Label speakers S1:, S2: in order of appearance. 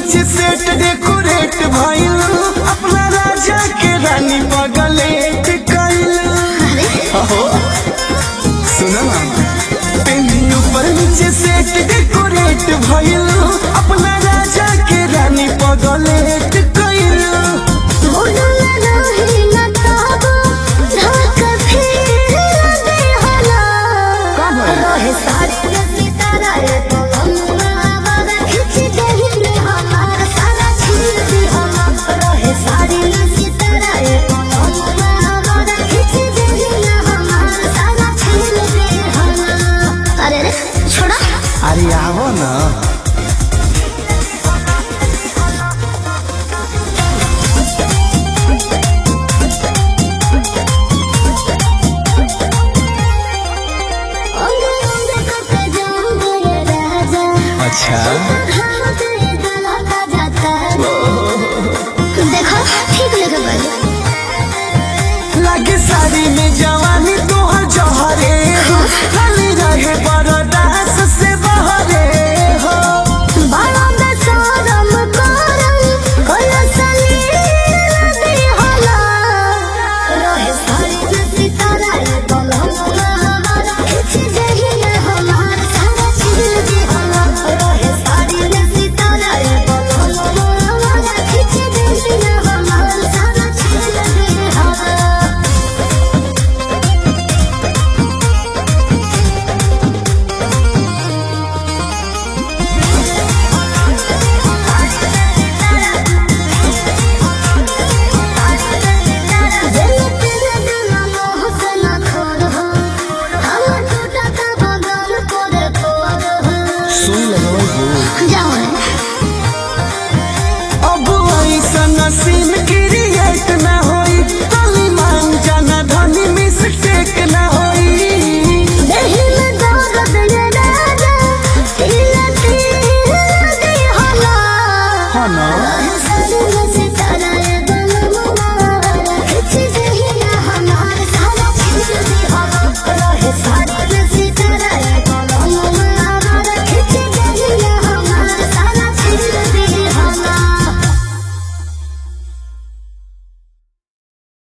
S1: नीचे set decorate भइल अपना राजा के रानी बगलेट कइल अहो सुनो ना पेनी ऊपर नीचे सेट डेकोरेट भइल अपना राजा के रानी बगलेट कइल का भइल?
S2: अरे अरे छोड़ा
S1: अरे आवो ना
S2: अंग अंग करते जाऊंगे राजा
S1: अच्छा
S2: देखो ठीक लगे बड़े
S1: लागे साड़ी में जवानी तोहर जहरे खाली रहे बड़ा